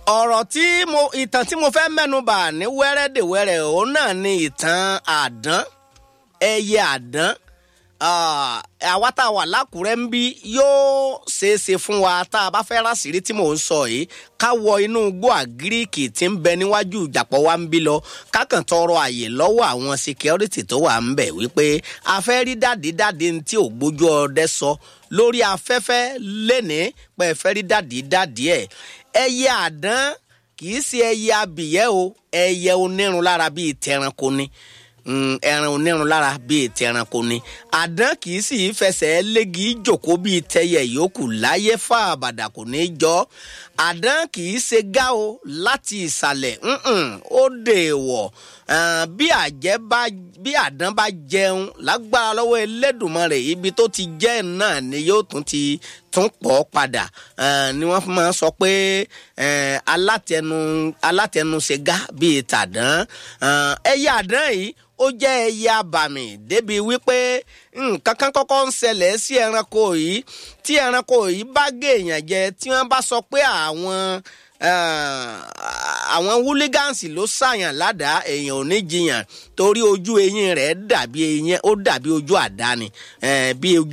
ọ̀rọ̀ tí mo ìtàn tí mo fẹ́ mẹ́nubà ní wẹ́rẹ́dẹ̀wẹ́rẹ́ òun náà ni ìtàn àdán ẹyẹ àdán àwa tá a wà lákùrẹ́ ń bí yóò ṣeéṣe fún wa tá a bá fẹ́ rásìrí tí mò ń sọ yìí ká wọ inú igbó àgíríkì tí ń bẹ níwájú ìjàpọ̀ wa ń bí lọ kákàn tọrọ àyè lọ́wọ́ àwọn security tó wà ń bẹ̀ wípé a fẹ́ rí dàdí dàdí tí ò gbójú ọdẹ sọ lórí afẹ́fẹ́ lénìí pé ẹ fẹ́ rí dàdí dàdí ẹ̀ ẹyẹ àdán kì í ṣe ẹyẹ abìyẹ́ o ẹyẹ onírun lára bíi tẹranko ni ẹran onírun lára bíi tẹranko ni àdán kì í sì fẹsẹ̀ léegi jòkó bíi tẹyẹ yòókù láyé fà àbàdà kò ní jọ àdán kì í ṣe gá o láti ìsàlẹ̀ ó dèèwọ̀ bí àjẹ́ bá bí àdán bá jẹun lágbára lọ́wọ́ Elédùmarè ibi tó ti jẹ́ náà ni yóò tún ti tún pọ̀ padà ni wọ́n máa sọ pé alátẹnu alátẹnuṣegá bíi tàdán ẹyẹ àdán yìí ó jẹ́ ẹyẹ abàmì débi wípé nǹkan kan kọ́kọ́ ń ṣẹlẹ̀ sí ẹranko yìí tí ẹranko yìí bá gé èèyàn jẹ tí wọ́n bá sọ pé àwọn àwọn húlígánsì ló ṣàyàn ládàá èèyàn ò ní jiyàn torí ojú eyín rẹ̀ dàbí eyín ó dàbí ojú àdá ni bí ojú